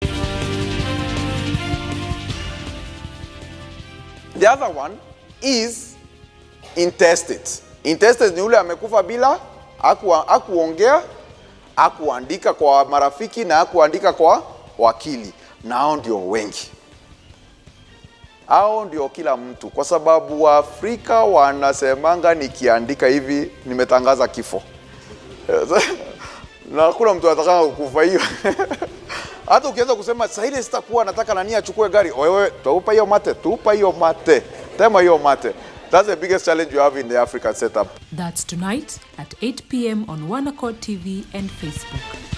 The other one is intestate. Intestate ni yule amekufa bila aku, akuongea, akuandika kwa marafiki na akuandika kwa wakili, na hao ndio wengi. Hao ndio kila mtu, kwa sababu Waafrika wanasemanga nikiandika hivi nimetangaza kifo na hakuna mtu atakanga kukufa hiyo. Hata ukiweza kusema saa ile sitakuwa nataka nani achukue gari, wewe tupa hiyo mate, tupa hiyo mate, tema hiyo mate. That's the biggest challenge you have in the African setup. That's tonight at 8 p.m. on One Accord TV and Facebook.